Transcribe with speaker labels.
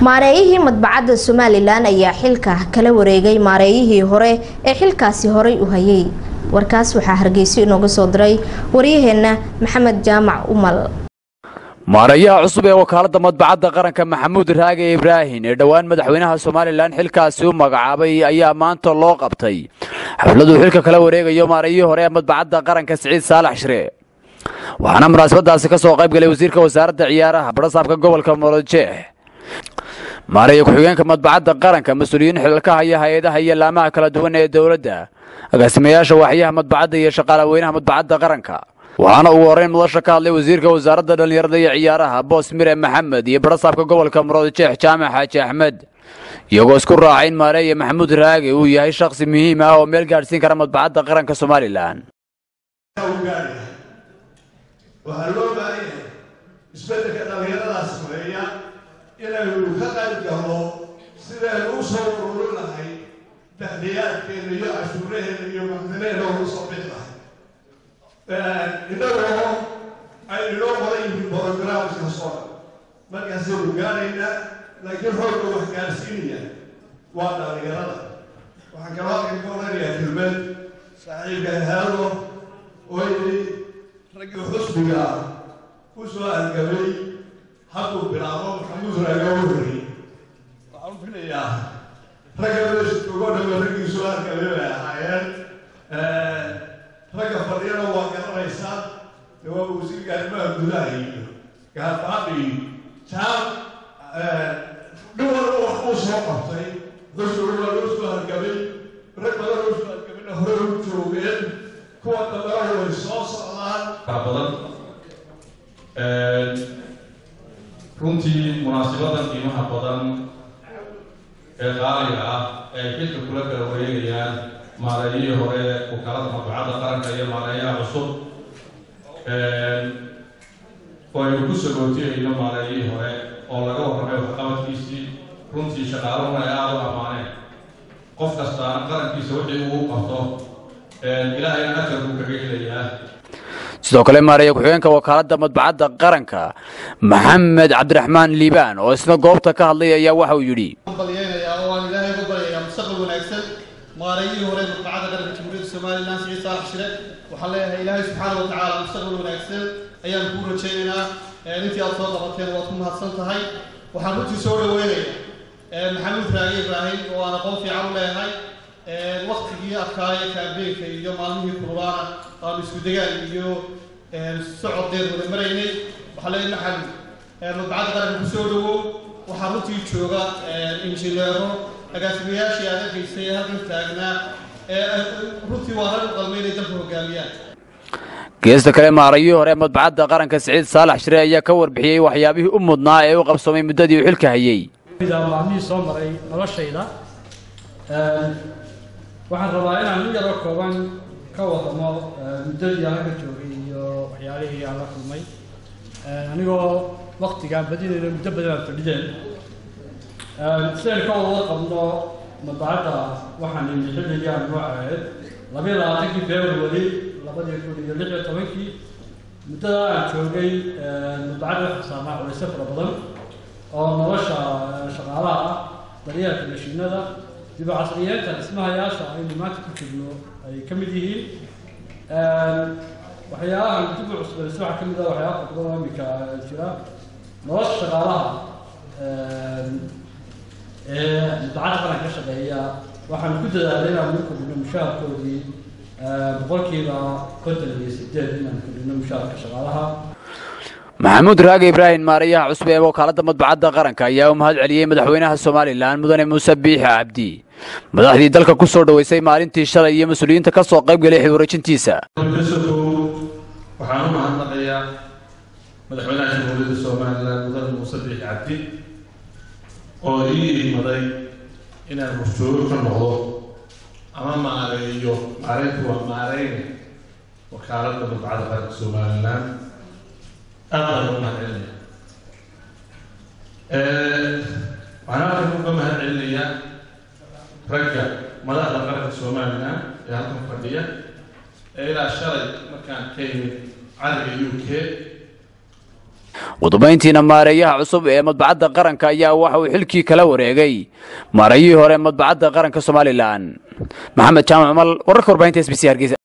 Speaker 1: maareeyihii madbacadda somalilan ayaa xilka kala wareegay maareeyihii hore ee xilkaasi horay u hayay warkaas waxaa hargeyso inooga soo diray waryaheena maxamed jaamac umal
Speaker 2: maareeyaha cusub ee wakaaladda madbacadda qaranka maxamuud raage ibraahin ee dhowaan madaxweynaha somalilan xilkaasi u magacaabay ayaa maanta loo qabtay xafladuu xilka kala wareegayo maareeyihii hore ee madbacadda qaranka siciid saalax shire waxaana munaasabadaasi ka soo qayb galay wasiirka wasaaradda ciyaaraha barasaabka gobolka molojeex maareeya ku-xigeenka madbacadda qaranka mas-uuliyiin xilalka haya hay-adaha iyo laamaha kala duwan ee dowladda agaasimayaasha waaxyaha madbacadda iyo shaqaalaweynaha madbacadda qaranka waxaana ugu horreyn madasha ka hadlay wasiirka wasaaradda dhallinyarada iyo ciyaaraha boos mire maxamed iyo barasaabka gobolka muroojeex jaamac xaaji axmed iyagoo isku raacay in maareeya maxamuud raage uu yahay shakhsi muhiim ah oo meel gaadhsiin kara madbacadda qaranka somalilan
Speaker 3: waxaa loo baahan yahay isbeddelka dhallinyaradaas sameeya inaynu ka qayb galno sidaynu u soo ururin lahay dahliyaadkeena iyo cashuuraheena iyo macdanaheena ugu soo bixi lahay innagoo ay inoo qoran yihiin borogramska soo markaasaynu gaaraynaa laakiin xoogga wax gaarsiinaya waa dhallinyarada waxaan kaloo halkan ka odhanayaa kelmed saaxiibka haado oo yidhi raggii xusbiga ku soo argamay hadduu bilaabo maxamuud raaga u horreeyey waxaan u filayaa ragga meesha joogo dhama raggii soo argamay bay ahaayeen ragga fadhiyana waa garanaysaa de waa wasiirka arrimaha gudaha iyo gaarbaadhi jaam nin walba wax uu soo qabtay xusbiga waa loo soo argamay rag badan loo soo argamayna hore u joogeen kuwa dambena way soo socdaan
Speaker 4: badan runtii munaasabadan qiimaha badan ee qaaliga ah ee xilka kula kala wareegayaan maareeyihii hore wakaalada madbacadda qaranka iyo maareeyaha cusub waynu ku sagootiyayno maareeyihii hore oo laga warramay waxqabadkiisii runtii shaqaaluhuna ay aada u ammaaneen qof kastaana qarankiisa wixii uu qabto ilaahayna ajar buu kaga helayaa
Speaker 2: sidoo kale maareeya ku-xigeenka wakaaladda madbacadda qaranka maxamed cabdiraxmaan liibaan oo isna goobta ka hadlay ayaa waxa uu yidhi
Speaker 5: balyaynayaa oo aan ilaahay ugu baryayaa mustaqbal wanaagsan maareeyihii hore madbacadda qaranka jamhuuriyadda somalilan siciid saalax shire waxaan leeyahay ilaahay subxaana wa tacaala mustaqbal wanaagsan ayaan kuu rajaynaynaa intii aad soo qabateen waad ku mahadsan tahay waxaan runtii soo dhaweynayaa maxamuud raage ibraahim oo aan aqoon fiican u leeyahay waktigii adkaaya kaambeenka iyo maalmihii kululaana aanu isku degaan iyo socod deer wada maraynay waxaa leeyahay maxamed madbacadda qaranka ku soo dhawow waxaa runtii jooga injineero agaasimayaashii aad arkaysay ee halkan taagnaa runtii waa rag u qalmay inay dalka hogaamiyaan
Speaker 2: geesta kale maareeyihii hore madbacadda qaranka siciid saalax shire ayaa ka warbixiyey waxyaabihii u mudnaa ee u qabsoomay muddadii uu xilka hayey
Speaker 6: maalmihii soo maray noloshayda waxaan rabaa inaan in yaroo kooban ka wadamo muddadii aan halka joogay iyo waxyaalihii aan la kulmay anigoo waktigaan badinayno muddo badan aan fadhideen sidaynu ka wada qabno madbacadda waxaan imi xilligii aan noo ahayd labayo labaatankii february labadii kun iyo lix iyo tobankii muddada aan joogay madbacadda waxaa saarnaa culayso fara badan oo nolosha shaqaalaha ah daryeelka mashiinada dib u casriyeenta dhismahayaasha aynu maanta ku jirno ay ka mid yihiin waxyaabahan dib u cusbayso waxaa ka mid ah waxyaaba fara badan oo iminka jira nolosha shaqaalaha ee madbacadda qaran ka shaqeeya waxaanu ku dadaalay inaanu u kordhino mushaharkoodii boqolkiiba konton iyo sideed inaanu kordhino mushaharka shaqaalaha
Speaker 2: maxamuud raage ibraahim maareeyaha cusub ee wakaaladda madbacadda qaranka ayaa u mahad celiyey madaxweynaha somalilan mudane muuse biixi cabdi madaxdii dalka ku soo dhoweysay maalintii shalay iyo mas-uuliyiinta ka soo qayb galay xilwareejintiisa
Speaker 4: waxaan u mahadnaqayaa madaxweynaha jamhuuriyadda somalilan mudane muuse biixi cabdi oo ii imaday inaan horjoogo ka noqdo ama maareeyo maareyntu waa maareyne wakaaladda madbacadda qaranka somalilan aad baan uga mahad celinaya waxaan halkan uga mahad celinayaa ragga madaxda qaranka somalilan ee halkan fadhiya ee ilaa shalay markaan ka yimid cariga u k
Speaker 2: udubayntiina maareeyaha cusub ee madbacadda qaranka ayaa waxa uu xilkii kala wareegay maareeyihii hore madbacadda qaranka somalilan maxamed jaamac mal wararka warbaahinta s b c hargeysa